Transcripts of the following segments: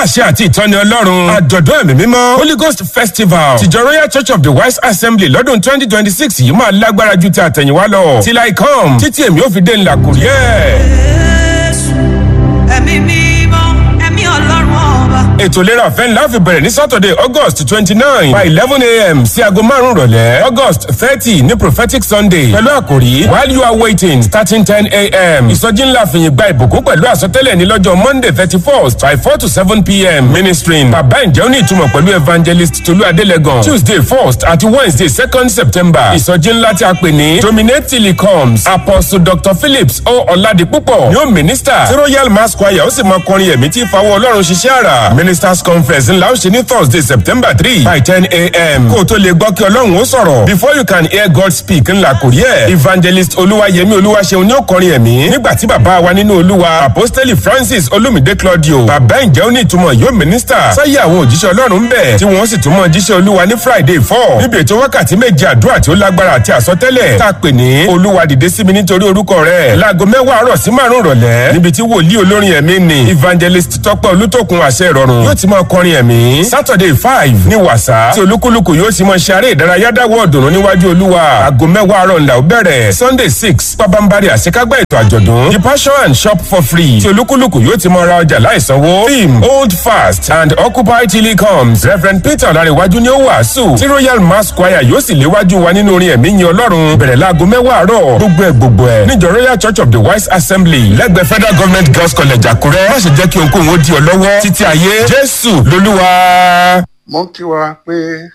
àṣẹ àti ìtọ́ni ọlọ́run àjọ̀dún ẹ̀mí mímọ́ holy ghost festival tìjọ royal church of the wise assembly lọ́dún twenty twenty six yìí máa lágbára ju ti àtẹ̀yìnwá lọ till i come títí èmi ò fi dé ńlá kùrí ẹ̀. Jésù, ẹ̀mí mímọ́, ẹ̀mí ọlọ́run ọba. ètò ìlera ọ̀fẹ́ ńlá fi bẹ̀rẹ̀ ní saturday august twenty nine by eleven a.m. sí aago márùn-ún rọ̀lẹ́ august thirty ní prophetic sunday pẹ̀lú àkòrí while you are waiting starting ten a.m. ìsọjí ńlá fìyìn gba ìbùkún pẹ̀lú àsọtẹ́lẹ̀ ní lọ́jọ́ monday thirty first by four to seven p.m. ministering bàbá ìjẹ́ òní ìtumọ̀ pẹ̀lú evangelist tolú adélẹ́gàn tuesday first àti wednesday second september ìsọjí ńlá tí a pè ní dominate till he comes apostle dr phillips o ọ̀làdìpúpọ̀ yóò minister tí royal mass choir ó sì máa kọrin ẹ̀mí tí ìfawọ́ ọlọ́run ṣiṣẹ́ àrà ministers conference ńlá ó ṣe ní thursday september three by ten a.m. kó o tó lè gbọ́ kí ọlọ́run ó sọ̀rọ̀ before you can hear god speak ńlá kò rí ẹ̀ evangelist olúwayẹmí olúwaṣeun ní ó kọrin ẹ̀mí nígbà tí bàbá wa nínú olúwa apostoli francis olumide claudio bàbá ìjẹ́ ó ní ìtumọ̀ yóò minister sáyé àwọn òjíṣẹ́ ọlọ́run ń bẹ̀ tí wọ́n sì tún mọ̀ jíṣẹ́ olúwa ní friday four níbi ètò wákàtí méje àdúrà tí ó lágbára àti àsọtẹ́lẹ̀ tá a pè ní olúwa dìde sí mi nítorí orúkọ rẹ̀ láago mẹ́wàá àárọ̀ sí márùn-ún rọ̀lẹ́ níbi tí wòlíì olórin ẹ̀mí ni evangelist tọ́pẹ́ olútòkun àṣẹ ìrọ̀rùn yóò ti máa kọrin ẹ̀mí saturday five ní wàsá tí olúkúlùkù yóò ti máa ṣe eré ìdárayá dáwọ́ ọ̀dùnnú níwájú olúwa aago mẹ́wàá àárọ̀ ńlá ó bẹ̀rẹ̀ sunday six pabambari àṣekágbá ètò àjọ̀dún the passion and shop for free tí olúkúlùkù yóò ti máa ra ọjà láìsanwó theme hold fast and occupy till he comes reverend peter ọ̀làríwájú ni ó wàásù tí royal mass choir yóò sì léwájú wa nínú orin ẹ̀mí yin ọlọ́run bẹ̀rẹ̀ láago mẹ́wàá àárọ̀ gbogbo ẹ̀ gbogbo ẹ̀ níjọ royal church of the wise assembly lẹ́gbẹ̀ẹ́ federal government girls college àkúrẹ́ má ṣe jẹ́ kí ohunkóhun ó di ọ lọ́wọ́ títí ayé jésù lolúwa. mo ń kí wa pé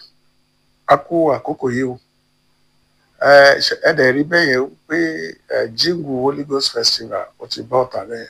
a kú àkókò yìí o ẹ ṣe- ẹ dẹ̀ rí bẹ́ẹ̀ yẹn pé ẹ jíǹgù holy ghost festival ó ti bọ́ ọ̀tà bẹ́ẹ̀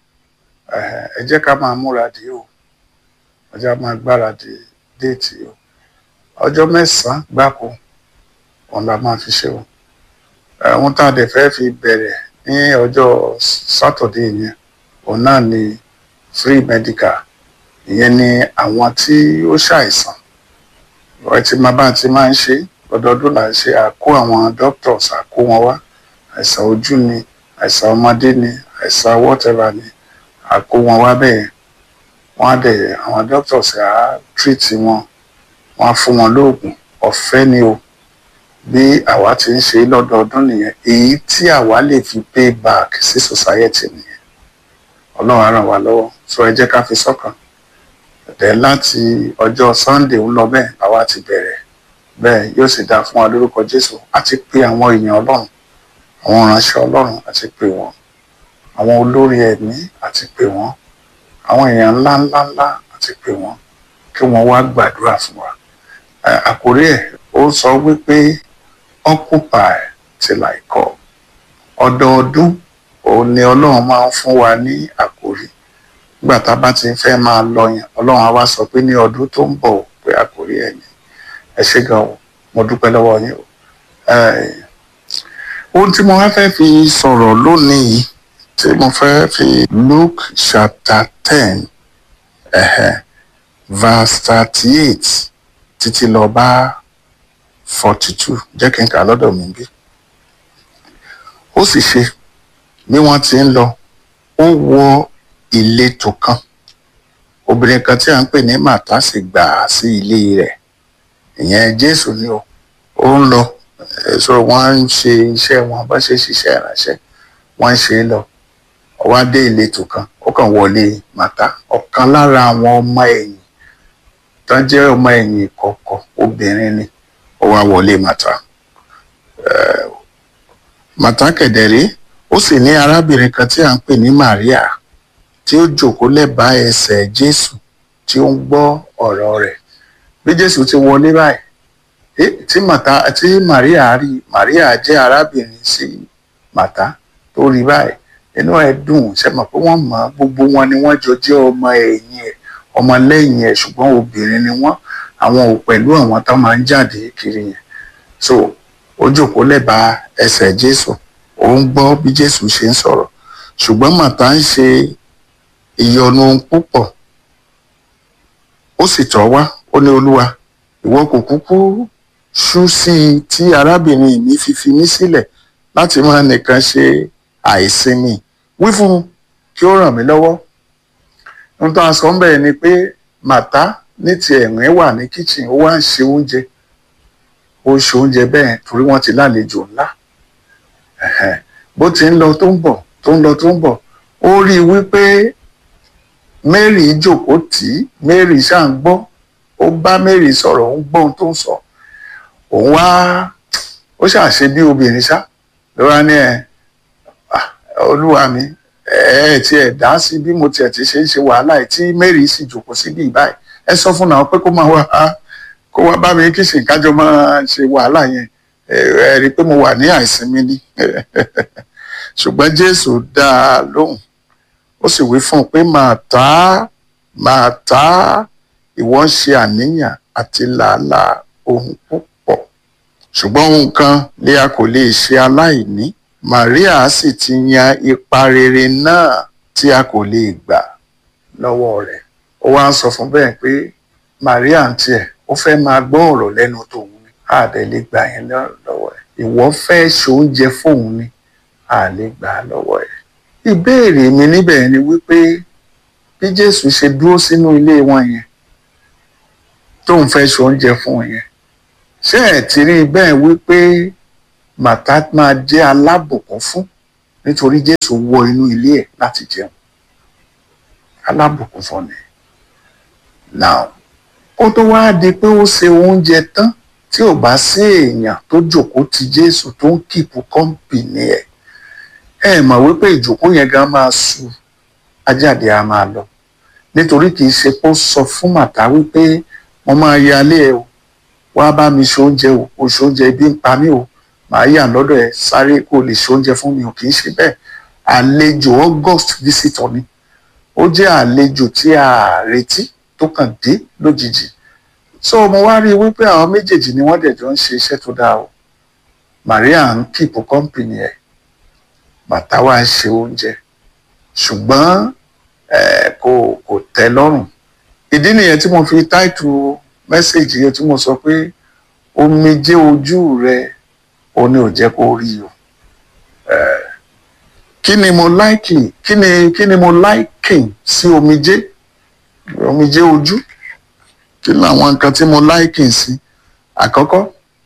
ẹ ẹ jẹ́ ká máa múra dé o ẹ jẹ́ ká máa gbáradì déètì o ọjọ́ mẹ́sàn-án gbáko òun la máa fi ṣe o ẹ ohun tá a dẹ̀ fẹ́ fi bẹ̀rẹ̀ ní ọjọ́ sátọ̀dé yẹn òun náà ni free medical ìyẹn ni àwọn tí ó ṣàìsàn ẹ ti máa bá ti máa ń ṣe lọ́dọọdún là ń ṣe àkó àwọn doctors àkó wọn wá àìsàn ojú ni àìsàn ọmọdé ni àìsàn whatever ni àkó wọn wá bẹ́ẹ̀ wọ́n á dẹ̀ àwọn doctors á treat wọn wọ́n á fún wọn lóògùn ọ̀fẹ́ ni o bí àwa ti ń ṣe lọ́dọọdún nìyẹn èyí tí àwa lè fi pay back sí society nìyẹn ọlọ́run á ràn wá lọ́wọ́ so ẹ jẹ́ ká fi sọ́kàn dẹ̀ láti ọjọ́ sunday ń lọ bẹ́ẹ̀ àwa ti bẹ̀rẹ̀ bẹ́ẹ̀ yóò sì dáa fún wa lórúkọ jésù àti pé àwọn èèyàn ọlọ́run àwọn ìránṣẹ́ ọlọ́run àti pé wọn àwọn olórí ẹ̀mí àti pé wọn àwọn èèyàn ńlá ńlá ńlá àti pé wọn kí wọ́n wá gbàdúrà fún wa Ẹ, àkórí ẹ̀ ó sọ wípé occupy till I come ọdọọdún òun ni ọlọ́run máa ń fún wa ní àkórí nígbà tá a bá ti fẹ́ máa lọ yẹn ọlọ́run á wá sọ pé ní ọdún tó ń bọ̀ pé àkórí ẹ̀ ni ẹ ṣé gan o mo dúpẹ́ lọ́wọ́ yín o. Eh, ohun tí mo wá fẹ́ fi sọ̀rọ̀ lónìí tí mo fẹ́ fi Luke chapter ten ẹ̀hẹ̀, verse thirty eight títí lọ bá forty two jẹ́ kí n kà á lọ́dọ̀ mi bí. ó sì ṣe bí wọ́n ti ń lọ ó wọ ìletò kan obìnrin kan tí a ń pè ní màtá sì gbà á sí ilé rẹ̀ ìyẹn jésù ni o ó ń lọ eh, so wọ́n ń ṣe iṣẹ́ wọn bá ṣe ṣiṣẹ́ ìránṣẹ́ wọ́n ń ṣe é lọ ó wá dé ìletò kan ó kàn wọlé màtá ọ̀kan lára àwọn ọmọ ẹ̀yìn tó jẹ́ ọmọ ẹ̀yìn ìkọ̀kọ̀ obìnrin ni ó wá wọlé màtá Eh, màtá kẹ̀dẹ̀rẹ́ ó sì ní arábìnrin kan tí à ń pè ní Màríà tí ó jókòó lẹ́bàá ẹsẹ̀ Jésù tí ó ń gbọ́ ọ̀rọ̀ rẹ̀ bí Jésù ti wọlé báyìí eh, tí màtá tí Màríà rí Màríà jẹ́ arábìnrin sí màtá tó rí báyìí inú ẹ̀ dùn ṣe mọ̀ pé wọ́n mọ̀ gbogbo wọn ni wọ́n jọ jẹ́ ọmọ ẹ̀yìn ẹ̀ ọmọ lẹ́yìn ẹ̀ ṣùgbọ́n obìnrin ni wọ́n àwọn ò pẹ̀lú àwọn tó máa ń jáde kiri yẹn so ó jókòó lẹ́bàá ẹsẹ̀ Jésù ó ń gbọ́ bí Jésù ṣe ń sọ̀rọ̀ ṣùgbọ́n màtá ń ṣe ìyọnu púpọ̀ ó sì tọ̀ wá ó ní olúwa ìwọ kò kúkú ṣú sí i tí arábìnrin mi fi fi mí sílẹ̀ láti máa nìkan ṣe àìsinmi wí fún un kí ó ràn mí lọ́wọ́ ohun tó a sọ ń bẹ̀rẹ̀ ni pé màtá ní ti ẹ̀rín wà ní kitchen ó wá ń ṣe oúnjẹ ó ṣe oúnjẹ bẹ́ẹ̀ torí wọ́n ti lálejò ńlá Ẹ̀hẹ́n. bó ti ń lọ tó ń bọ̀ tó ń lọ tó ń bọ̀ ó rí i wípé Mary jókòó tì í Mary ṣáà ń gbọ́ ó bá Mary sọ̀rọ̀ ó ń gbọ́ ohun tó ń sọ òun wá ó ṣàṣe bí obìnrin ṣá ló wá ní ẹ "Ah, olúwa mi ẹ ẹ tí ẹ dá sí bí mo tiẹ̀ ti ṣe ń ṣe wàhálà ẹ̀ tí Mary sì jókòó síbí báyìí ẹ sọ fún náà pé kó máa wá kó wá bá mi kí ṣe kájọ máa ṣe wàhálà yẹn ẹ ẹ rí i pé mo wà ní àìsinmi ni ṣùgbọ́n Jésù dá a lóhùn ó sì wí fún un pé Màtá Màtá ìwọ ń ṣe àníyàn àti làálàá ohun púpọ̀ ṣùgbọ́n ohun kan lè a kò lè ṣe aláìní Màríà sì ti yan ipa rere náà tí a kò lè gbà lọ́wọ́ rẹ̀ ó wá ń sọ fún bẹ́ẹ̀ pé Màríà ń tiẹ̀ ó fẹ́ máa gbọ́ ọ̀rọ̀ lẹ́nu tòun ni a dẹ̀ lè gbà yẹn lọ́- lọ́wọ́ ẹ̀ ìwọ fẹ́ ṣoúnjẹ fóun ni a lè gbà á lọ́wọ́ ẹ̀ ìbéèrè mi níbẹ̀ ni wípé bí Jésù ṣe dúró sínú ilé wọn yẹn tóun fẹ́ ṣoúnjẹ fún wọn yẹn ṣé ẹ̀ ti rí i bẹ́ẹ̀ wípé màtá máa jẹ́ alábùkún fún nítorí Jésù wọ inú ilé ẹ̀ láti jẹun alábùkún fún ni now ó tó wáá di pé ó ṣe oúnjẹ tán tí ò bá sí èèyàn tó jókòó ti Jésù tó ń kìpù kọ́ńpìnì ẹ̀ ẹ mọ̀ wípé ìjókòó yẹn gan máa su ajáde á máa lọ nítorí kì í ṣe pé ó sọ fún màtá wípé mo máa yálé ẹ o wá bá mi ṣe oúnjẹ o o ṣe oúnjẹ ibi ń pa mí o màá yà lọ́dọ̀ ẹ sáré kó o lè ṣe oúnjẹ fún mi o kì í ṣe bẹ́ẹ̀ àlejò August visitor ni ó jẹ́ àlejò tí a retí tó kàn dé lójijì so mo wá rí i wípé àwọn méjèèjì ni wọ́n dẹ̀ jọ ń ṣe iṣẹ́ tó dáa o Maria ń kìpù kọ́ńpìnì ẹ̀ bàtà wá ń ṣe oúnjẹ ṣùgbọ́n eh, kò kò tẹ́ lọ́rùn ìdí nìyẹn tí mo fi táìtù mẹ́sẹ̀gì yẹn tí mo sọ pé omijé ojú rẹ o ní ò jẹ́ kó rí o Eh, kí ni mo láìkì kí ni kí ni mo láìkì sí omijé omijé ojú kí làwọn nǹkan tí mo láìkì sí àkọ́kọ́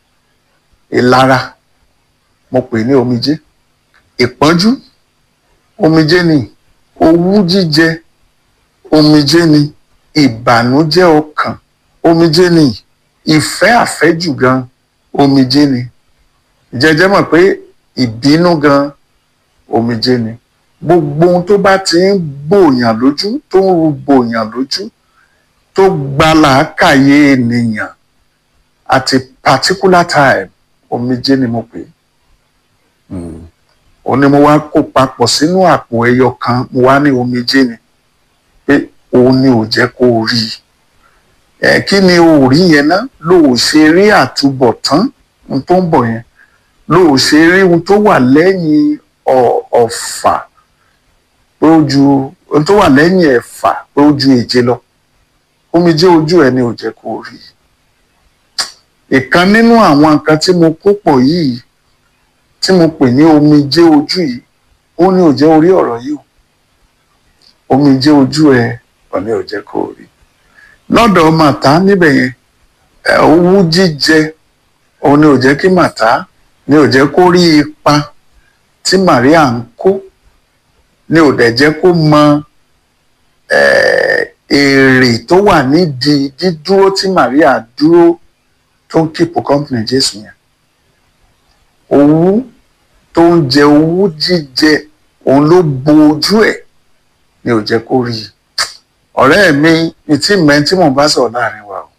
ìlara mo pè ní omijé ìpọ́njú omijé ni owú jíjẹ omijé ni ìbànújẹ́ ọkàn omijé ni ìfẹ́ àfẹ́jù gan omijé ni jẹjẹ mọ̀ pé ìbínú gan omijé ni gbogbo ohun tó bá ti ń gbòòyàn lójú tó ń ru gbòòyàn lójú tó gba làákàyè ènìyàn at a particular time omijé ni mo pè é ó ní mo wá kó papọ̀ sínú àpò ẹyọ kan mo wá ní omijé ni pé òun ni ò jẹ́ kó o rí i ẹ kí ni o rí yẹn ná ló ò ṣe rí àtúbọ̀tán ohun tó ń bọ̀ yẹn ló ò ṣe rí ohun tó wà lẹ́yìn ọ̀- ọ̀fà pé ó ju ohun tó wà lẹ́yìn ẹ̀fà pé ó ju èje lọ omijé ojú ẹ ni ò jẹ́ kó o rí i ìkan nínú àwọn nǹkan tí mo kó pọ̀ yìí tí mo pè ní omijé ojú yìí ó ní ò jẹ́ orí ọ̀rọ̀ yìí o omijé ojú ẹ ò ní ò jẹ́ kó o rí lọ́dọ̀ màtá níbẹ̀ yẹn ẹ, owú jíjẹ òun ni ò jẹ́ kí màtá ni ò jẹ́ kó rí ipa tí Màríà ń kó ni ò dẹ̀ jẹ́ kó mọ ẹ, èrè tó wà nídìí dídúró tí Màríà dúró tó ń kíìpù kọ́mpìnì Jésù yẹn owú tó ń jẹ owú jíjẹ òun ló bo ojú ẹ̀ ni ò jẹ́ kó rí i ọ̀rẹ́ mi ní tí mẹ́ tí mò ń bá sọ̀rọ̀ láàrin wa o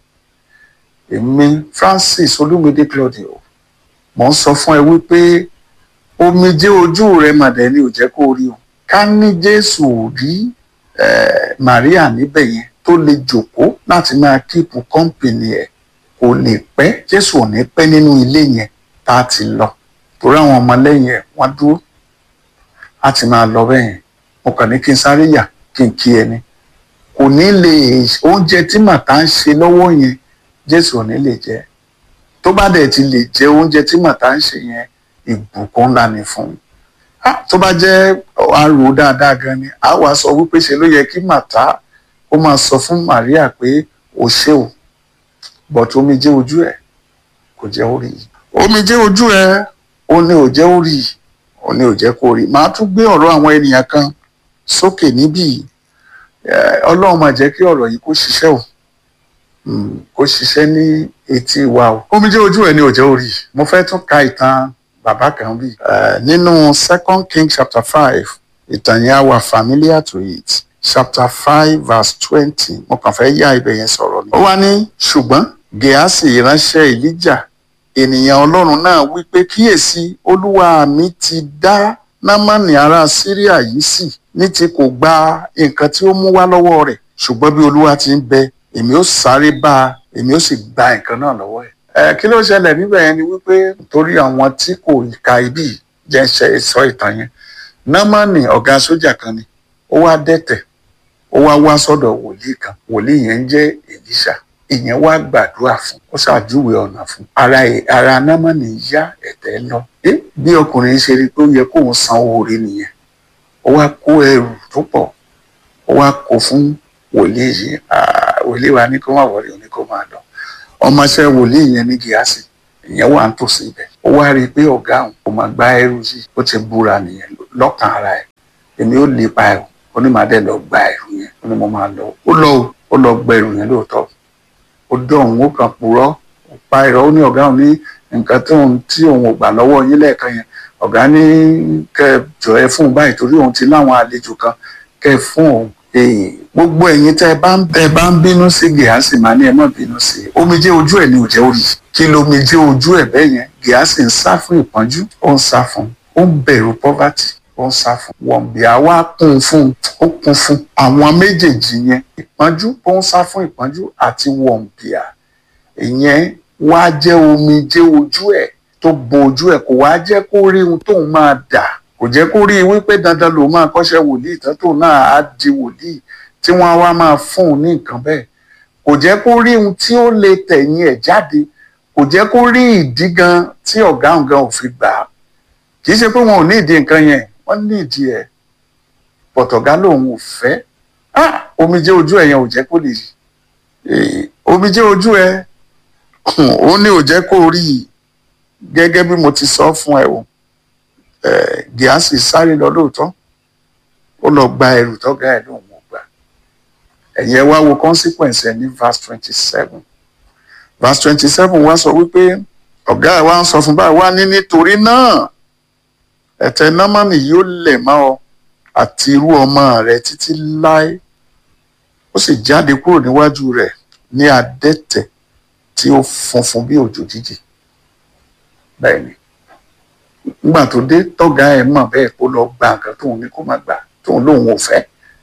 èmi Francis Olúmídé Claudio mò ń sọ fún ẹ wípé omijé ojú rẹ màdẹ ni ò jẹ́ kó rí o ká ní Jésù ò rí eh, Maria níbẹ̀ yẹn tó lè jòkó láti máa kíìpù kọ́ńpìnì ẹ̀ kò lè pẹ́ Jésù ò ní pẹ́ nínú ilé yẹn tá a ti lọ torí àwọn ọmọlẹ́yìn ẹ̀ wọ́n dúró a ti máa lọ bẹ́ẹ̀ yẹn mo kàn ní kí n sáré yà kí n kí ẹni kò ní lè oúnjẹ tí màtá ń ṣe lọ́wọ́ yẹn Jésù ò ní lè jẹ tó bá dẹ̀ ti lè jẹ oúnjẹ tí màtá ń ṣe yẹn ìbùkún ńlá ni fún un Ah, tó bá jẹ́ àrò dáadáa gan ni a wàá sọ wípé ṣe ló yẹ kí màtá ó máa sọ fún Maria pé o ṣé o but omijé ojú ẹ̀ kò jẹ́ ó rí i omijé ojú ẹ̀ ó ní ò jẹ́ ó rí i ó ní ò jẹ́ kó rí i màá tún gbé ọ̀rọ̀ àwọn ènìyàn kan sókè níbí yìí Eh, ọlọ́run máa jẹ́ kí ọ̀rọ̀ yìí kó ṣiṣẹ́ o Mm, kó ṣiṣẹ́ ní etí wa o. omijé ojú ẹ̀ ni ò jẹ́ ó rí i mo fẹ́ tún ka ìtàn bàbá kan bí. Eh, nínú second king chapter five ìtàn yẹn á wà familiar to it chapter five verse twenty mo kàn fẹ́ yá ibẹ̀ yẹn sọ̀rọ̀ ni. ó wá ní ṣùgbọ́n gèásì ìránṣẹ́ èlíjà ènìyàn ọlọ́run náà wí pé kíyèsí olúwa mi ti dá námánì ará síríà yìí sí ní ti kò gba nǹkan tí ó mú wá lọ́wọ́ rẹ̀ ṣùgbọ́n bí olúwa ti ń bẹ èmi ó sáré bá a èmi ó sì gba nǹkan náà lọ́wọ́ ẹ̀. ẹ kí ló ṣẹlẹ̀ níbẹ̀ yẹn ni wípé torí àwọn tí kò ka ibi jẹ́ ṣe sọ ìtàn yẹn námánì ọ̀gá sójà kan ni ó wá dẹ́tẹ̀ ó wá wá sọ́dọ̀ wòlíì kan wòlíì yẹn ń jẹ́ èlíṣà ìyẹn wá gbàdúrà fún ó ṣàjúwe ọ̀nà fún ara ẹ̀ ara námánì yá ẹ̀tẹ̀ lọ ẹ bí ọkùnrin ṣe rí i pé ó yẹ kóun san owó orí nìyẹn ó wá kó ẹrù tó pọ̀ ó wá kó fún wòlíì yìí Ah, wòlíì wa ní kó má wọlé òní kó máa lọ ọmọọṣẹ́ wòlíì yẹn ní gíásì ìyẹn wà ń tòsí ibẹ̀ ó wá rí i pé ọ̀gá òun kò máa gbá ẹrù yìí ó ti búra nìyẹn lọ́kàn ara ẹ̀ èmi ó lè pa ẹrù ó ní màá dẹ̀ lọ gba ẹrù yẹn ó ní mo máa lọ ó lọ o, ó lọ gba ẹrù yẹn lóòótọ́ ó dọ̀hún ó kàn purọ́ ó pa ẹ̀rọ ó ní ọ̀gá òun ní nǹkan tí òun tí òun ò gbà lọ́wọ́ yín lẹ́ẹ̀kan yẹn ọ̀gá ní kẹ́ ẹ jọ ẹ fún un báyìí torí òun ti láwọn àlejò kan kẹ́ ẹ fún òun Ee, gbogbo ẹ̀yin tẹ́ ẹ bá ń tẹ́ ẹ bá ń bínú sí gíásì máa ní ẹ má bínú sí i omijé ojú ẹ̀ ni ò jẹ́ orí kí lomijé ojú ẹ̀ bẹ́ẹ̀ yẹn gíásì ń sá fún ìpọ́njú ó ń sá fún ó ń bẹ̀rù poverty ó ń sá fún wọ̀nbíà wá kún fún ó kún fún àwọn méjèèjì yẹn ìpọ́njú ó ń sá fún ìpọ́njú àti wọ̀nbíà ìyẹn wá jẹ́ omijé ojú ẹ̀ tó bo ojú ẹ̀ kò wá jẹ́ kó rí ohun tóun máa dà kò jẹ́ kó rí i wípé dandan lòun máa kọ́ṣẹ́ wòlíì tán tóun náà á di wòlíì tí wọ́n á wá máa fún un ní nǹkan bẹ́ẹ̀ kò jẹ́ kó rí ohun tí ó lè tẹ̀yìn ẹ̀ jáde kò jẹ́ kó rí ìdí gan tí ọ̀gá ọ̀gá ò fi gbà á kì í ṣe pé wọn ò ní ìdí nǹkan yẹn wọ́n ní ìdí ẹ̀ pọ̀tọ̀gá lòun ò fẹ́ ah omijé ojú ẹ̀ yẹn ò jẹ́ kó lè rí Eh, omijé ojú ẹ̀ ó ní ò jẹ́ kó rí i gẹ́gẹ́ bí mo ti sọ fún ẹ o eh, gíásì sáré lọ lóòótọ́ ó lọ gba ẹrù tọ́gá ẹ̀ lóun ò gbà ẹ̀yin ẹ wá wo consequence ẹ̀ ní verse twenty seven verse twenty seven wá sọ wípé ọ̀gá ẹ̀ wá ń sọ fún báyìí wá ní nítorí náà ẹ̀tẹ̀ námánì yóò lẹ̀ mọ́ ọ àti irú ọmọ rẹ̀ títí láé ó sì jáde kúrò níwájú rẹ̀ ní adẹ́tẹ̀ tí ó funfun bí òjò jíjì bẹ́ẹ̀ ni nígbà tó dé tọ́gá ẹ̀ mọ̀ bẹ́ẹ̀ kó lọ gba nǹkan tóun ní kó má gbà tóun lóun ò fẹ́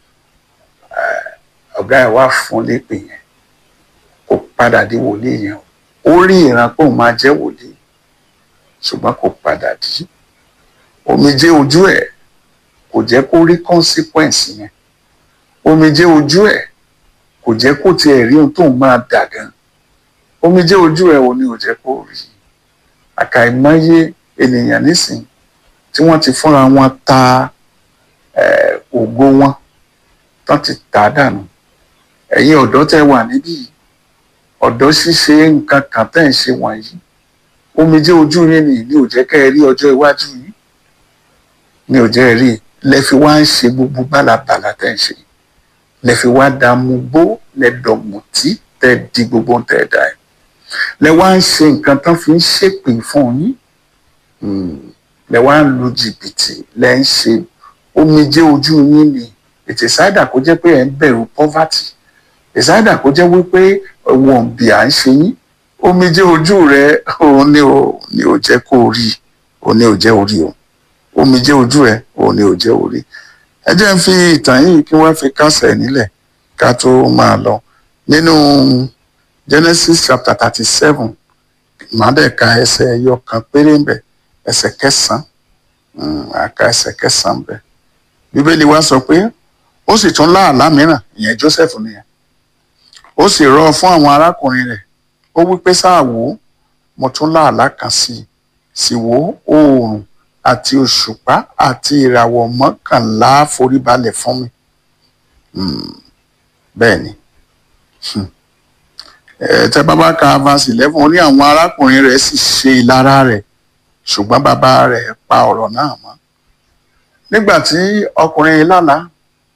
ọ̀gá ẹ̀ wá fún lépè yẹn kó padà di wòlíì yẹn ó rí ìran pé òun máa jẹ́ wòlíì ṣùgbọ́n kò padà di omijé ojú ẹ̀ kò jẹ́ kó rí consequence yẹn omijé ojú ẹ̀ kò jẹ́ kó tiẹ̀ rí ohun tóun máa dà gan omijé ojú ẹ̀ ò ní ò jẹ́ kó rí àkàìmọye ènìyàn nísìn tí wọ́n ti fúnra wọn ta eh, ògo wọn tán ti tà á dànù ẹ̀yin ọ̀dọ́ tẹ́ wà níbí ọ̀dọ́ ṣíṣe nǹkan kan tẹ́ ń ṣe wọ̀nyí omijé ojú yín ni ní ò jẹ́ kẹ́ ẹ rí ọjọ́ iwájú yìí ní ò jẹ́ ẹ rí lẹ fi wá ń ṣe gbogbo bálabàlà tẹ́ ń ṣe lẹ fi wá dààmú gbó lẹ dọ̀mùtí tẹ́ di gbogbo tẹ́ dà ẹ̀ lẹ wá ń ṣe nǹkan tán fi ń ṣèpè fún yín lẹ wá ń lu jìbìtì lẹ ń ṣe omijé ojú yín ni ètè sáìdà kó jẹ́ pé ẹ ń bẹ̀rù poverty ìsáìdà kó jẹ́ wípé wọn bí à ń ṣe yín omijé ojú rẹ òun ni ò ní ò jẹ́ kó rí òun ni ò jẹ́ orí o omijé ojú ẹ òun ni ò jẹ́ orí ẹ jẹ́ ń fi ìtàn yìí kí wọ́n fi kásẹ̀ nílẹ̀ ká tó máa lọ nínú Genesis chapter thirty seven màdẹ̀ka ẹsẹ̀ ẹyọ kan péré ń bẹ̀ ẹsẹ̀ kẹsàn-án àka ẹsẹ̀ kẹsàn-án bẹ̀ bíbélì wa sọ pé ó sì tún láàlá mìíràn ìyẹn Joseph nìyẹn ó sì rọ fún àwọn arákùnrin rẹ̀ ó wí pé sáà wò ó mo tún láàlá kan sí i sì wò ó oòrùn àti òṣùpá àti ìràwọ̀ mọ́kànlá foríbalẹ̀ fún mi bẹ́ẹ̀ ni Hmm. Eh, tẹ bàbá ka verse eleven ó ní àwọn arákùnrin rẹ̀ sì ṣe ìlara rẹ̀ ṣùgbọ́n bàbá rẹ̀ pa ọ̀rọ̀ náà mọ́ nígbà tí ọkùnrin yìí lálàá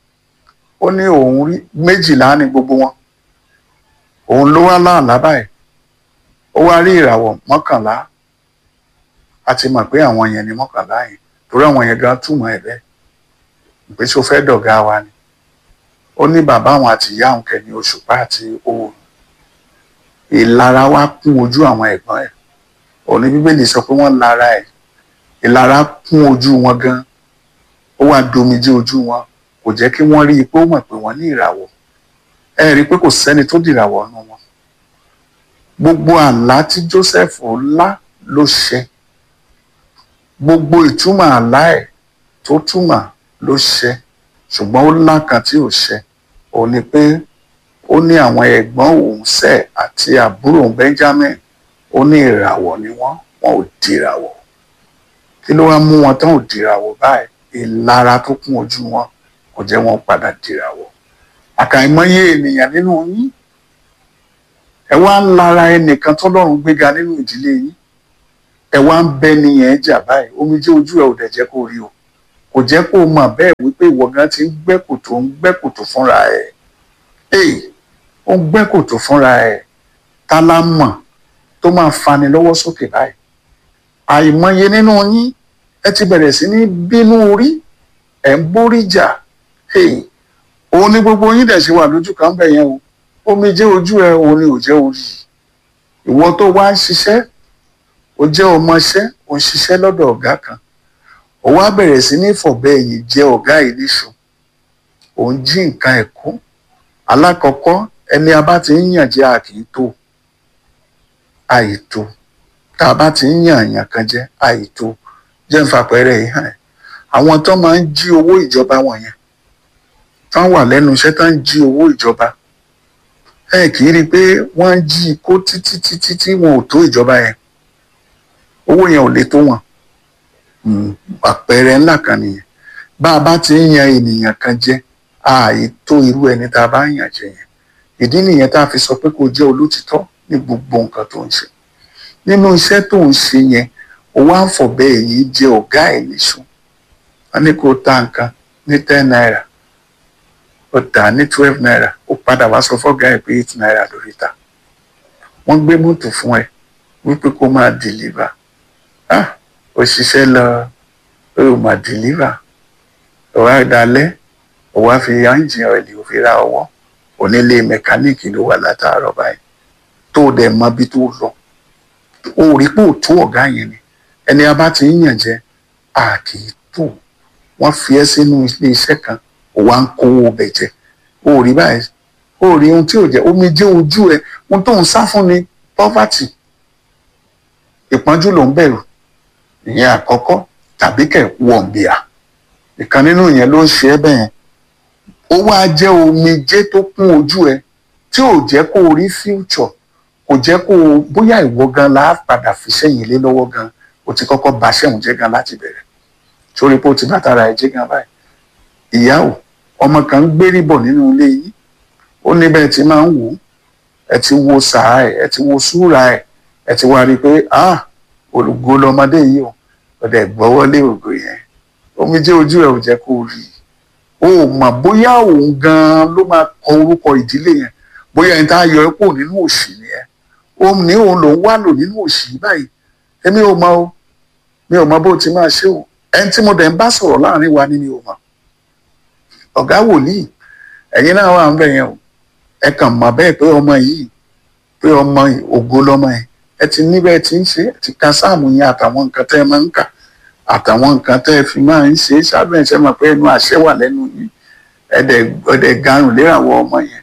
ó ní òun rí méjìlá ní gbogbo wọn òun ló wá láàlá báyìí ó wá rí ìràwọ̀ mọ́kànlá a ti mọ̀ pé àwọn yẹn ni mọ́kànlá yẹn torí àwọn yẹn gan túmọ̀ ẹ̀ bẹ́ẹ̀ pé ṣó fẹ́ dọ̀gá wa ni ó ní bàbá àwọn àti ìyá àwọn kẹ́ni òṣùpá àti oòrùn ìlara wá kún ojú àwọn ẹ̀gbọ́n ẹ̀ òní bíbélì sọ pé wọ́n lara ẹ̀ ìlara kún ojú wọn gan ó wá domijé ojú wọn kò jẹ́ kí wọ́n rí i pé ó mọ̀ pé wọ́n ní ìràwọ̀ ẹ rí i pé kò sẹ́ni tó dìràwọ̀ nù wọn gbogbo àlá tí Joseph lá ló ṣẹ gbogbo ìtumọ̀ àlá ẹ̀ tó túmọ̀ ló ṣẹ ṣùgbọ́n ó lá kan tí ò ṣẹ òun ni pé ó ní àwọn ẹ̀gbọ́n òun sẹ̀ àti àbúrò Benjamin ó ní ìràwọ̀ ni wọ́n wọn ò dìràwọ̀ kí ló wá mú wọn tán ò dìràwọ̀ báyìí ìlara tó kún ojú wọn kò jẹ́ wọn padà dìràwọ̀ àkàìmọye ènìyàn nínú yín ẹ wá ń lara ẹnìkan tọ́lọ́run gbéga nínú ìdílé yín ẹ wá ń bẹ nìyẹn jà báyìí omijé ojú ẹ ò dẹ̀ jẹ́ kó rí o kò jẹ́ kó mọ̀ bẹ́ẹ̀ wípé ìwọ gan ti ń gbẹ́ kòtò ń gbẹ́ kòtò fúnra ẹ̀ ee ó ń gbẹ́ kòtò fúnra ẹ̀ ta la mọ̀ tó máa fani lọ́wọ́ sókè báyìí àìmọye nínú yín ẹ ti bẹ̀rẹ̀ sí ní bínú orí ẹ̀ ń bórí jà ee òun ni gbogbo yín dẹ̀ ṣe wà lójú kan bẹ̀ yẹn o omijé ojú ẹ òun ni ò jẹ́ orí ìwọ tó wá ń ṣiṣẹ́ ó jẹ́ ọmọṣẹ́ ó ń ṣiṣẹ́ lọ́dọ̀ ọ̀gá kan ó wá bẹ̀rẹ̀ sí ní fọ̀bẹ ẹ̀yìn jẹ ọ̀gá yìí níṣu òun jí nǹkan ẹ̀kọ́ alákọ̀ọ́kọ́ ẹni a bá ti ń yàn jẹ àkìtó àìtó tá a bá ti ń yàn àyàn kan jẹ àìtó jẹ́ ń fapẹ̀rẹ̀ yìí hàn ẹ́ àwọn tó máa ń jí owó ìjọba wọ̀nyẹn tán wà lẹ́nu iṣẹ́ tán ń jí owó ìjọba ẹ kì í rí i pé wọ́n ń jí kó títí títí tí wọn ò tó ìjọba yẹn owó yẹn ò lè tó wọn àpẹẹrẹ ńlá kan nìyẹn bá a bá ti ń yan ènìyàn kan jẹ ààyè tó irú ẹni tá a bá ń yàn jẹ yẹn ìdí nìyẹn tá a fi sọ pé kó jẹ́ olótìtọ́ ní gbogbo nǹkan tó ń ṣe nínú iṣẹ́ tó ń ṣe yẹn ó wá ń fọ̀bẹ èyí jẹ ọ̀gá ẹ̀ níṣu wọn ní kó ta nǹkan ní ten naira ó tà ní twelve naira ó padà wá sọ fọ́gá ẹ̀ pé eight naira lórí ta wọ́n gbé mọ́tò fún ẹ wípé kó máa deliver ah ó ṣiṣẹ́ lọ ó máa deliver ó wá dalẹ̀ ó wá fi ẹ́ńjìn ọ̀ẹ̀lì ó fi ra ọwọ́ onílé mẹkáníìkì ló wà látàárọ̀ báyìí tó dẹ̀ mọ bí tó lọ ó rí pé ò tó ọ̀gá yẹn ni ẹni a bá ti ń yàn jẹ a kì í tó wọ́n fi ẹ́ sínú ilé iṣẹ́ kan ó wá ń kówó ọbẹ̀ jẹ ó rí báyìí ó rí ohun tí ò jẹ́ omi jẹ́ ojú ẹ ohun tó ń sá fún ni poverty ìpọ́njú ló ń bẹ̀rù ìyẹn àkọ́kọ́ tàbí kẹ̀ wọ̀nbìà ìkan nínú ìyẹn ló ń ṣe ẹ́ bẹ́ẹ̀ ó wá jẹ́ omijé tó kún ojú ẹ tí ò jẹ́ kó o rí future kò jẹ́ kó o bóyá ìwọ gan la padà fi sẹ́yìn lé lọ́wọ́ gan o ti kọ́kọ́ ba sẹ́hùn jẹ́ gan láti bẹ̀rẹ̀ torí pé o ti bàtàrà ẹ̀ jẹ́ gan báyìí ìyá o ọmọ kan ń gbérí bọ̀ nínú ilé yìí ó ní bẹ́ẹ̀ ti máa ń wò ó ẹ ti wo sàá ẹ ẹ ti wo súra ẹ ẹ ti wá rí i pé ah olùgbò lọmọdé yìí o ọdẹ gbọ́wọ́lé ògo yẹn omijé ojú ẹ ò jẹ́ kó o rí i o mọ̀ bóyá òun gan ló máa kọ orúkọ ìdílé yẹn bóyá ẹni tá a yọ ẹ́ kó nínú òṣì nìyẹn òun ní òun lòún wá lò nínú òṣì báyìí èmi ò mọ̀ o mi ò mọ̀ bó ti máa ṣe o ẹni tí mo dẹ̀ ń bá sọ̀rọ̀ láàrin wa ni mi ò mọ̀ ọ̀gá wòlíì ẹ̀yin náà wà ń bẹ̀ yẹn o ẹ kàn mọ̀ bẹ́ẹ̀ pé ọmọ yìí pé ọmọ ògo lọmọ yẹn ẹ ti níbẹ̀ tí ń ṣe ẹ ti ka sáàmù yẹn àtàwọn nǹkan tẹ́ ẹ máa ń kà àtàwọn nǹkan tẹ́ ẹ fi máa ń ṣe sábẹ́ ẹ̀ ṣe mọ̀ pé ẹnu àṣẹ wà lẹ́nu yìí ẹ̀dẹ̀ ẹ̀dẹ̀ garùn lérawọ́ ọmọ yẹn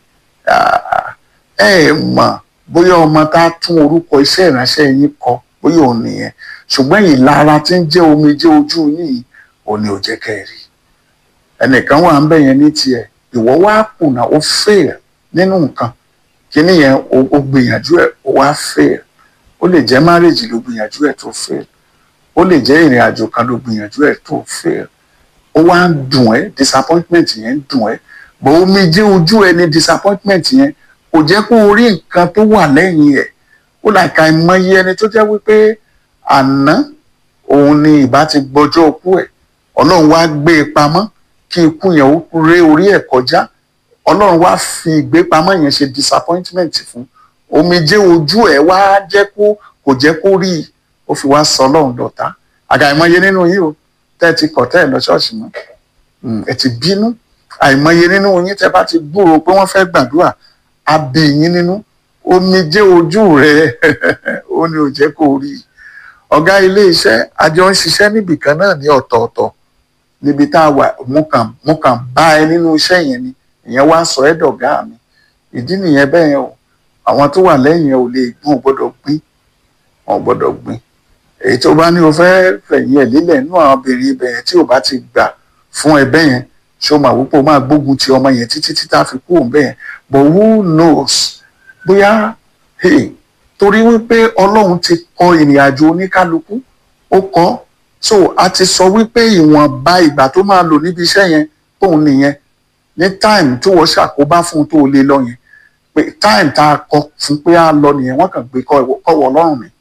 ẹ ẹ mọ̀ bóyá ọmọ tá a tún orúkọ iṣẹ́ ìránṣẹ́ yín kọ bóyá òun nìyẹn ṣùgbọ́n ìlara tí ń jẹ́ omijé ojú yìí òun ni ò jẹ́ kẹ́ ẹ rí ẹnìkan wà ń bẹ̀ yẹn ní tiẹ̀ ìwọ wá kùnà ó fail nínú nǹkan kíní yẹn ó gbìyànjú ẹ̀ ó wá fail ó lè jẹ́ marriage ló gbìyànjú ẹ̀ tó fail ó lè jẹ́ ìrìn àjò kan ló gbìyànjú ẹ̀ tó fail ó wá ń dùn ẹ́ disappointment yẹn ń dùn ẹ́ bọ̀ omijé ojú ẹni disappointment yẹn kò jẹ́ kó o rí nǹkan tó wà lẹ́yìn ẹ̀ ó là ka ìmọye ẹni tó jẹ́ wípé àná òun ni ìbá ti gbọ́jọ́ ikú ẹ̀ ọlọ́run wá gbé e pamọ́ kí ikú yẹn ó ré orí ẹ̀ kọjá ọlọ́run wá fi ìgbépamọ́ yẹn ṣe disappointment fún omijé ojú ẹ̀ wá jẹ́ kó kò jẹ́ kó rí i ó fi wá sọ ọlọ́run dọ̀tá àgàìmọye nínú yìí o tẹ́ ẹ ti kọ̀ tẹ́ ẹ lọ ṣọ́ọ̀ṣì mọ́ ẹ ti bínú àìmọye nínú yín tẹ́ bá ti gbúròó pé wọ́n fẹ́ gbàdúrà á bí yín nínú omijé ojú rẹ̀ ó ní ò jẹ́ kó rí i ọ̀gá ilé iṣẹ́ àjọ ń ṣiṣẹ́ níbìkan náà ní ọ̀tọ̀ọ̀tọ̀ níbi tá a wà mo kàn mo kàn bá ẹ nínú iṣẹ́ yẹn ni ìyẹn wá sọ ẹ́ dọ̀gá mi ìdí nìyẹn bẹ́ẹ̀ yẹn o àwọn tó wà lẹ́yìn ẹ̀ ò lè gbọ́n ò gbọ́dọ̀ gbìn wọn ò gbọ́dọ̀ gbìn èyí tó bá ní o fẹ́ fẹ̀yìn ẹ̀ lílẹ̀ nínú àwọn obìnrin ibẹ̀ yẹn tí ò bá ti gbà fún ẹbẹ́ yẹn ṣé o máa wípé o máa gbógun ti ọmọ yẹn títí tí tá a fi kú òun bẹ́ẹ̀ but who knows bóyá hey, torí wípé ọlọ́run ti kọ ìrìn àjò oníkálukú ó kọ́ so a ti sọ wípé ìwọ̀nba ìgbà tó máa lò níbi iṣẹ́ yẹn tóun nìyẹn ní time tó wọ́n ṣàkóbá fún un tó lè lọ yẹn pé time tá a kọ fún pé a lọ nìyẹn wọ́n kàn gbé kọ́wọ́ ọlọ́run mi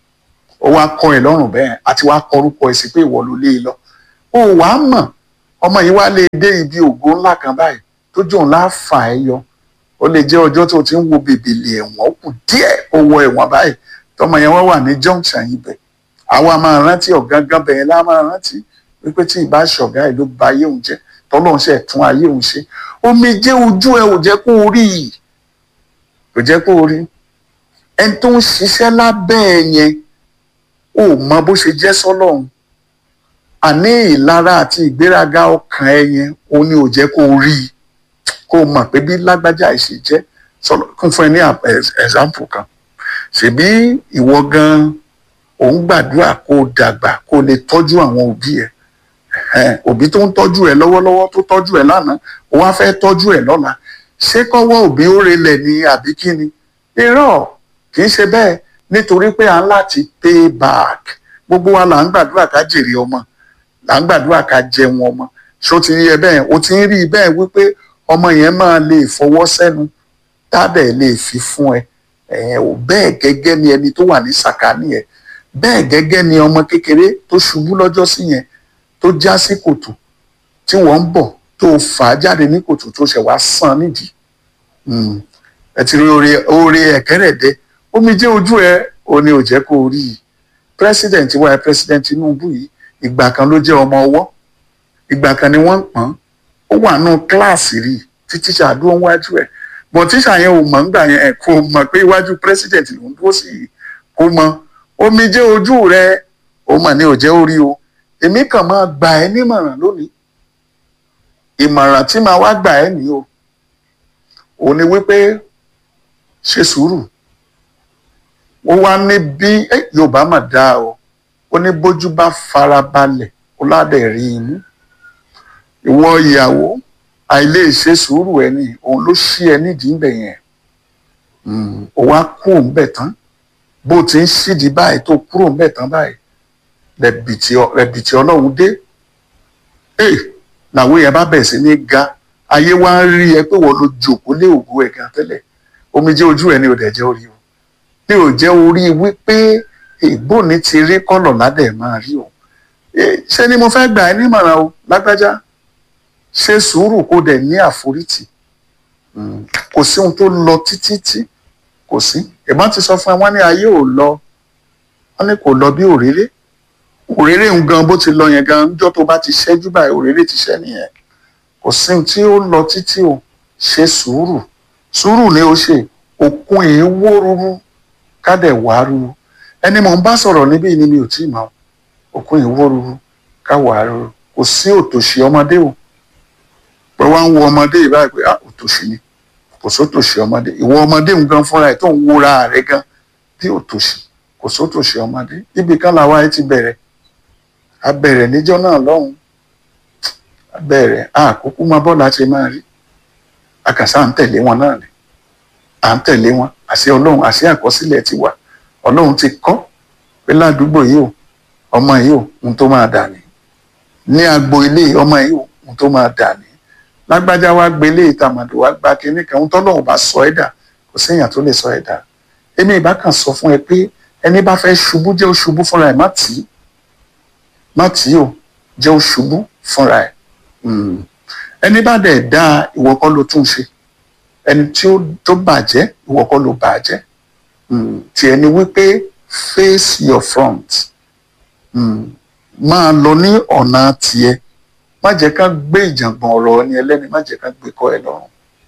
ó wá kọ ẹ lọ́rùn bẹ́ẹ̀ àti wá kọ orúkọ ẹ̀ sí pé ìwọ ló lé e lọ ó wàá mọ̀ ọmọ yìí wá lè dé ibi ògo ńlá kan báyìí tó jò ńlá fà ẹ́ yọ ó lè jẹ́ ọjọ́ tó ti ń wo bèbèlè ẹ̀wọ̀n ó kù díẹ̀ ó wọ ẹ̀wọ̀n báyìí tọmọ yẹn wá wà ní junction ibẹ̀ àwa máa rántí ọ̀gángan bẹ̀yẹn lá máa rántí wípé tí ìbá ṣọ̀gá ẹ̀ ló ba ayé òun jẹ́ tọ́lọ́run ṣe tún ayé òun ṣe omijé ojú ẹ ò jẹ́ kó o rí i kò jẹ́ kó o rí ẹni tó ń ṣiṣẹ́ lábẹ́ ẹ yẹn ò mọ bó ṣe jẹ́ sọ́lọ́run àní ìlara àti ìgbéraga ọkàn ẹ yẹn òun ni ò jẹ́ kó o rí i kó o mọ̀ pé bí lágbájá ìṣe jẹ́ sọ́lọ́ kún fún ẹ ní example kan ṣèbí ìwọ gan òun gbàdúrà kó o dàgbà kó o lè tọ́jú àwọn òbí ẹ òbí tó ń tọ́jú ẹ lọ́wọ́lọ́wọ́ tó tọ́jú ẹ lánàá ó wá fẹ́ tọ́jú ẹ lọ́la ṣé kọ́wọ́ òbí ó relẹ̀ ní àbí kí ni irọ́ kì í ṣe bẹ́ẹ̀ nítorí pé à ń láti pay back gbogbo wa là ń gbàdúrà ká jèrè ọmọ là ń gbàdúrà ká jẹun ọmọ ṣó ti rí ẹ bẹ́ẹ̀ o ti ń rí i bẹ́ẹ̀ wípé ọmọ yẹn máa lè fọwọ́ sẹ́nu tábẹ̀ lè fi fún ẹ ẹ̀yẹn ò bẹ́ẹ̀ gẹ́gẹ́ ni ẹni tó wà ní sàkání ẹ bẹ́ẹ̀ gẹ́gẹ́ ni ọmọ kékeré tó ṣubú lọ́jọ́ sí yẹn tó já sí kòtò tí wọ́n ń bọ̀ tó fà á jáde ní kòtò tó ṣẹ̀ wá sàn nídìí ẹ ti rí oore oore ẹ̀kẹ́rẹ̀dẹ́ omijé ojú ẹ ò ní ò jẹ́ kó o rí i president wa ẹ president Tinubu yìí ìgbà kan ló jẹ́ ọmọ ọwọ́ ìgbà kan ni wọ́n ń pọ́n ó wà nù kíláàsì rí tí tíṣà dúró wájú ẹ̀ bọ̀ tíṣà yẹn ò mọ̀ ńgbà yẹn kò mọ̀ pé iwájú president ló ń dúró sí i kò mọ̀ omijé ojú rẹ ó mọ̀ ní ò jẹ́ orí o èmi kàn máa gbà ẹ́ nímọ̀ràn lónìí ìmọ̀ràn tí màá wá gbà ẹ́ nìyí o ò ní wípé ṣe sùúrù ó wá ní bí Yorùbá mà dáa o ó ní bójú bá fara balẹ̀ ó ládẹ̀ rí inú ìwọ ìyàwó àìlè ṣe sùúrù ẹ ní òun ló ṣí ẹ nídìí ń bẹ̀ yẹn ó wá kú òun bẹ̀ tán bó ti ń ṣídìí báyìí tó kúrò ń bẹ̀ tán báyìí rẹ̀bìtì ọlọ́run dé ee làwọn èèyàn bá bẹ̀rẹ̀ sí ní ga ayé wá ń rí ẹ pé wọ́n ló jòkó lé ògo ẹ̀ gan tẹ́lẹ̀ omijé ojú ẹ ní ò dẹ̀ jẹ́ orí o ní ò jẹ́ orí wípé ìbò ní ti rí kọ́lọ̀ ládẹ̀ máa rí o ṣé ni mo fẹ́ gbà ẹ́ nímọ̀ràn o lágbájá ṣe sùúrù kó dẹ̀ ní àforítì kò sí ohun tó lọ títí tí kò sí ìbọn ti sọ fún ẹ wọ́n ní ayé ò lọ wọ́n ní kò lọ bí òréré òréré ń gan bó ti lọ yẹn gan níjọ́ tó bá ti ṣẹ́jú báyìí òréré ti ṣẹ́ nìyẹn kò sí ohun tí ó lọ títí o ṣe sùúrù sùúrù ni ó ṣe òkun yìí wó rúrú kádẹ̀ wá rúrú ẹni mò ń bá sọ̀rọ̀ níbí ni mi ò tí ì mọ̀ òkun yìí wó rúrú ká wá rúrú kò sí òtòṣì ọmọdé o pé wá ń wo ọmọdé yìí báyìí pé ah òtòṣì ni kò sótòṣì ọmọdé ìwọ ọmọdé ń gan fúnra ẹ̀ tó ń wúra rẹ̀ gan bí òtòṣì kò sótòṣì ọmọdé ibì kan làwa ẹ ti bẹ̀rẹ̀ a bẹ̀rẹ̀ níjọ́ náà lọ́hùn a bẹ̀rẹ̀ àkókò máa bọ́ láti máa rí àkàsà à ń tẹ̀lé wọn náà ni à ń tẹ̀lé wọn àṣẹ ọlọ́run àṣẹ àkọsílẹ̀ ti wà ọlọ́run ti kọ́ pé ládùúgbò yìí o ọmọ yìí o ohun tó máa dà ní ní agbo ilé ọmọ yìí o ohun tó máa dà ní lágbájá wa gbélé ìtàmàdò wa gba kinní kan ohun tọ́lọ́run bá sọ ẹ́ dà kò séèyàn tó lè sọ ẹ́ dà èmi ìbá kan sọ fún ẹ pé ẹni bá fẹ́ ṣubú jẹ́ ó ṣubú fúnra ẹ̀ má tì í má tì í o jẹ́ ó ṣubú fúnra ẹ̀ Mm. ẹni bá dẹ̀ dá ìwọ kọ́ ló tún ṣe ẹni tí ó tó bàjẹ́ ìwọ kọ́ ló bàjẹ́ Mm. tiẹ̀ ni wípé face your front Mm. máa lọ ní ọ̀nà tiẹ̀ má jẹ́ ká gbé ìjàngbọ̀n ọ̀rọ̀ ẹni ẹlẹ́ni má jẹ́ ká gbé kọ́ ẹ lọ́rùn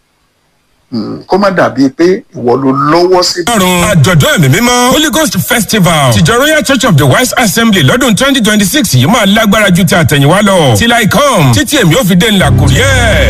Mm. kó má dàbí pé ìwọ ló lọ́wọ́ sí ọ̀run àjọ̀dún ẹ̀mí mímọ́ holy ghost festival tìjọ royal church of the wise assembly lọ́dún twenty twenty six yìí máa lágbára ju ti àtẹ̀yìnwá lọ till i come títí èmi ò fi dé ńlá kò rí ẹ̀.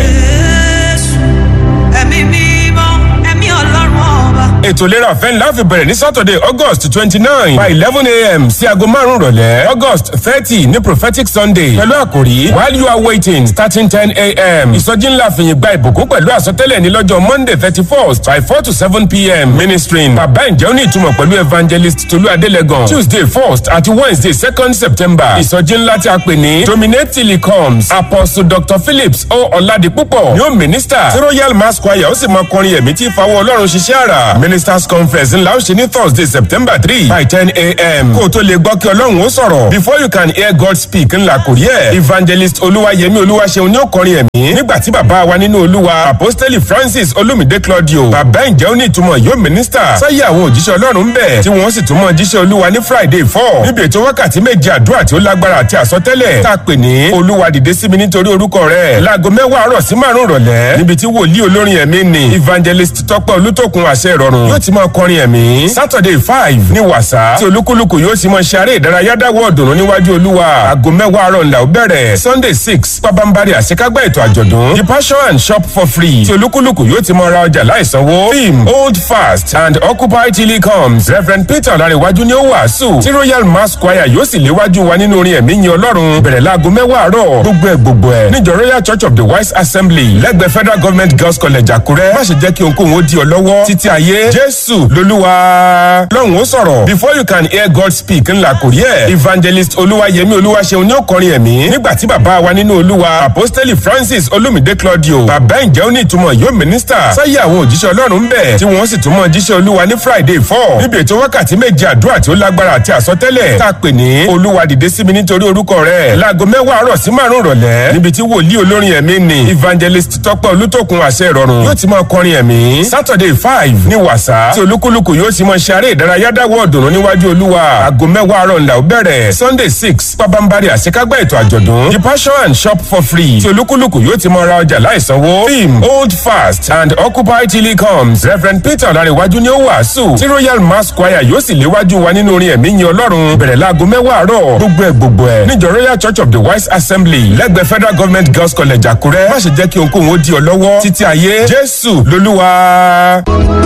Jésù, ẹ̀mí mímọ́, ẹ̀mí ọlọ́run ọba. ètò ìlera ọ̀fẹ́ ńlá fi bẹ̀rẹ̀ ní saturday august twenty nine by eleven a.m. sí aago márùn-ún rọ̀lẹ́ august thirty ní prophetic sunday pẹ̀lú àkòrí while you are waiting starting ten a.m. ìsọjí ńlá fìyìn gba ìbùkún pẹ̀lú àsọtẹ́lẹ̀ ní lọ́jọ́ monday thirty first by four to seven p.m. ministering bàbá ìjẹ́ òní ìtumọ̀ pẹ̀lú evangelist tolú adélẹ́gàn tuesday first àti wednesday second september ìsọjí ńlá tí a pè ní dominate till he comes apostle dr phillips o ọ̀làdìpúpọ̀ ni ó minister tí royal mass choir ó sì máa kọrin ẹ̀mí tí ìfawọ́ ọlọ́run ṣiṣẹ́ àrà ministers conference ńlá ó ṣe ní thursday september three by ten a.m. kó o tó lè gbọ́ kí ọlọ́run ó sọ̀rọ̀ before you can hear god speak ńlá kò rí ẹ̀ evangelist olúwayẹmí olúwaṣeun ni ó kọrin ẹ̀mí nígbà tí bàbá wa nínú olúwa apostoli francis olumide claudio bàbá ìjẹ́ òní ìtumọ̀ yóò minister sáyé àwọn òjíṣẹ́ ọlọ́run ń bẹ̀ tí wọ́n sì tún mọ jíṣẹ́ olúwa ní friday four níbi ètò wákàtí méje àdúrà tí ó lágbára àti àsọtẹ́lẹ̀ tá a pè ní olúwa dìde sí mi nítorí orúkọ rẹ̀ láago mẹ́wàá àárọ̀ sí márùn-ún rọ̀lẹ́ níbi tí wòlíì olórin ẹ̀mí ni evangelist tọ́pẹ́ olútòkun àṣẹ ìrọ̀rùn yóò ti máa kọrin ẹ̀mí saturday five ní wàsá tí olúkúlùkù yóò sì máa ṣe eré ìdárayá dáwọ́ ọ̀dùnnú níwájú olúwa aago mẹ́wàá àárọ̀ ńlá ó bẹ̀rẹ̀ sunday six pabambari àṣekágbá ètò àjọ̀dún the passion and shop for free tí olúkúlùkù yóò ti máa ra ọjà láìsanwó theme hold fast and occupy till he comes reverend peter ọ̀làríwájú ni ó wàásù tí royal mass choir yóò sì léwájú wa nínú orin ẹ̀mí yin ọlọ́run bẹ̀rẹ̀ láago mẹ́wàá àárọ̀ gbogbo ẹ̀ gbogbo ẹ̀ níjọ royal church of the wise assembly lẹ́gbẹ̀ẹ́ federal government girls college àkúrẹ́ má ṣe jẹ́ kí ohunkóhun ó di ọ lọ́wọ́ títí ayé jésù lolúwa lọ́hùn ó sọ̀rọ̀ before you can hear god speak ńlá kò rí ẹ̀ evangelist olúwayẹmí olúwaṣeun ni ó kọrin ẹ̀mí nígbà tí bàbá wa nínú olúwa apostoli francis olumide claudio bàbá ìjẹ́ òní ìtumọ̀ yóò mínísítà sáyé àwọn òjíṣẹ́ ọlọ́run ń bẹ̀ tí wọ́n sì tún mọ jíṣẹ́ olúwa ní friday four níbi ètò wákàtí méje àdúrà tí ó lágbára àti àsọtẹ́lẹ̀ tá a pè ní olúwa dìde sí mi nítorí orúkọ rẹ̀ láago mẹ́wàá àárọ̀ sí márùn-ún rọ̀lẹ́ níbi tí wòlíì olórin ẹ̀mí ni evangelist tọ́pẹ́ olútòkun àṣẹ ìrọ̀rùn yóò ti máa kọrin ẹ̀mí saturday five ní wàsá tí olúkúlùkù yóò sì máa ṣe eré ìdárayá dáwọ́ ọ̀dùnnú níwájú olúwa aago mẹ́wàá àárọ̀ ńlá ó bẹ̀rẹ̀ sunday six pabambari àṣekágbá ètò àjọ̀dún the passion and shop for free tí olúkúlùkù yóò ti máa ra ọjà láìsanwó theme hold fast and occupy till he comes reverend peter ọ̀làríwájú ni ó wàásù tí royal mass choir yóò sì léwájú wa nínú orin ẹ̀mí yin ọlọ́run bẹ̀rẹ̀ láago mẹ́wàá àárọ̀ gbogbo ẹ̀ gbogbo ẹ̀ níjọ royal church of the wise assembly lẹ́gbẹ̀ẹ́ federal government girls college àkúrẹ́ má ṣe jẹ́ kí ohunkóhun ó di ọ lọ́wọ́ títí ayé jésù lolúwa.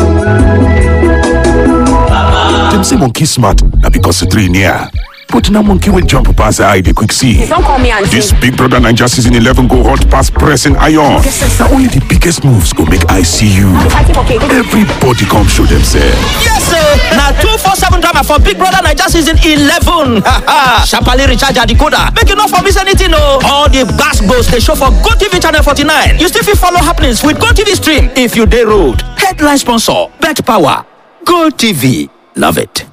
Dem say monkey smart na because the three near. But now monkey will jump pass the eye they quick see. Don't call me auntie. This Big Brother Ninja season 11 go hot pass pressing iron. Now only the biggest moves go make I see you. Fighting for cake. Everybody come show themselves. Yes, sir. Now two four seven drama for Big Brother Niger season eleven. Sharply recharge your decoder. Make you not for miss anything, no. All the gas goes they show for Go TV channel forty nine. You still fit follow happenings with Go TV stream if you day road. Headline sponsor: Bet Power. Go TV. Love it.